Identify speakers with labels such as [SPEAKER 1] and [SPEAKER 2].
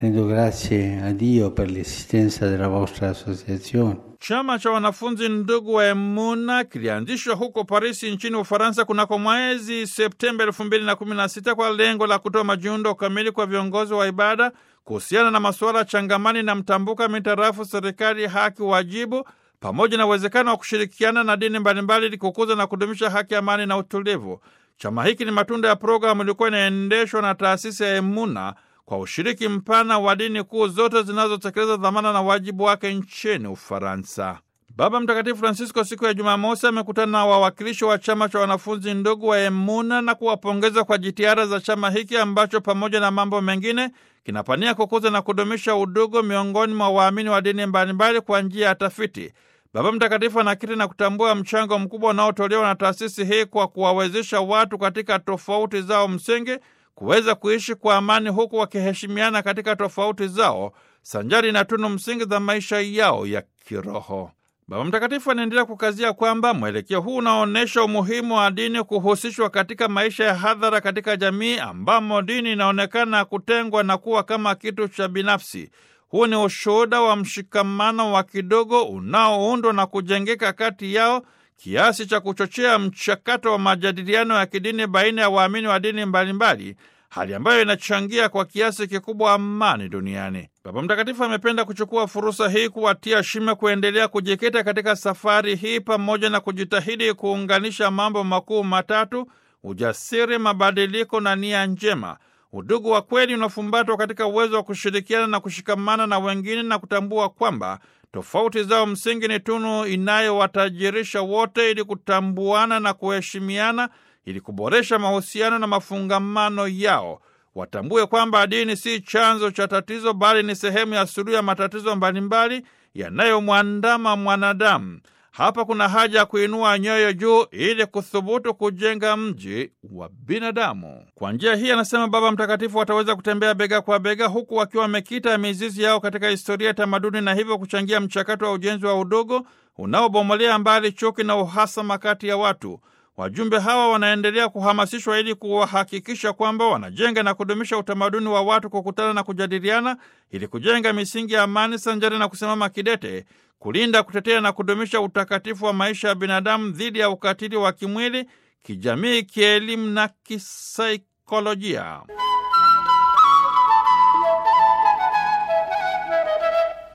[SPEAKER 1] Rendo grazie a Dio per l'esistenza della vostra associazione.
[SPEAKER 2] Chama cha wanafunzi ndugu wa Emuna kilianzishwa huko Parisi nchini Ufaransa kunako mwezi Septemba elfu mbili na kumi na sita kwa lengo la kutoa majiundo kamili kwa viongozi wa ibada kuhusiana na masuala changamani na mtambuka mitarafu serikali, haki, wajibu pamoja na uwezekano wa kushirikiana na dini mbalimbali ili kukuza na kudumisha haki, amani na utulivu. Chama hiki ni matunda ya programu ilikuwa inaendeshwa na taasisi ya Emuna kwa ushiriki mpana wa dini kuu zote zinazotekeleza dhamana na wajibu wake nchini Ufaransa. Baba Mtakatifu Francisco siku ya Jumamosi amekutana na wawakilishi wa chama cha wanafunzi ndugu wa Emuna na kuwapongeza kwa jitihada za chama hiki ambacho pamoja na mambo mengine kinapania kukuza na kudumisha udugu miongoni mwa waamini wa dini mbalimbali kwa njia ya tafiti. Baba Mtakatifu anakiri na kutambua mchango mkubwa unaotolewa na taasisi hii kwa kuwawezesha watu katika tofauti zao msingi kuweza kuishi kwa amani huku wakiheshimiana katika tofauti zao sanjari na tunu msingi za maisha yao ya kiroho. Baba Mtakatifu anaendelea kukazia kwamba mwelekeo huu unaonyesha umuhimu wa dini kuhusishwa katika maisha ya hadhara katika jamii ambamo dini inaonekana kutengwa na kuwa kama kitu cha binafsi. Huu ni ushuhuda wa mshikamano wa kidogo unaoundwa na kujengeka kati yao kiasi cha kuchochea mchakato wa majadiliano ya kidini baina ya waamini wa dini mbalimbali, hali ambayo inachangia kwa kiasi kikubwa amani duniani. Baba Mtakatifu amependa kuchukua fursa hii kuwatia shime kuendelea kujikita katika safari hii pamoja na kujitahidi kuunganisha mambo makuu matatu: ujasiri, mabadiliko na nia njema. Udugu wa kweli unafumbatwa katika uwezo wa kushirikiana na kushikamana na wengine na kutambua kwamba tofauti zao msingi ni tunu inayowatajirisha wote ili kutambuana na kuheshimiana ili kuboresha mahusiano na mafungamano yao. Watambue kwamba dini si chanzo cha tatizo, bali ni sehemu ya suluhu ya matatizo mbalimbali yanayomwandama mwanadamu. Hapa kuna haja ya kuinua nyoyo juu ili kuthubutu kujenga mji wa binadamu. Kwa njia hii, anasema Baba Mtakatifu, wataweza kutembea bega kwa bega, huku wakiwa wamekita mizizi yao katika historia, tamaduni na hivyo kuchangia mchakato wa ujenzi wa udogo unaobomolea mbali chuki na uhasama kati ya watu. Wajumbe hawa wanaendelea kuhamasishwa ili kuwahakikisha kwamba wanajenga na kudumisha utamaduni wa watu kukutana na kujadiliana ili kujenga misingi ya amani sanjari na kusimama kidete kulinda, kutetea na kudumisha utakatifu wa maisha ya binadamu dhidi ya ukatili wa kimwili, kijamii, kielimu na kisaikolojia.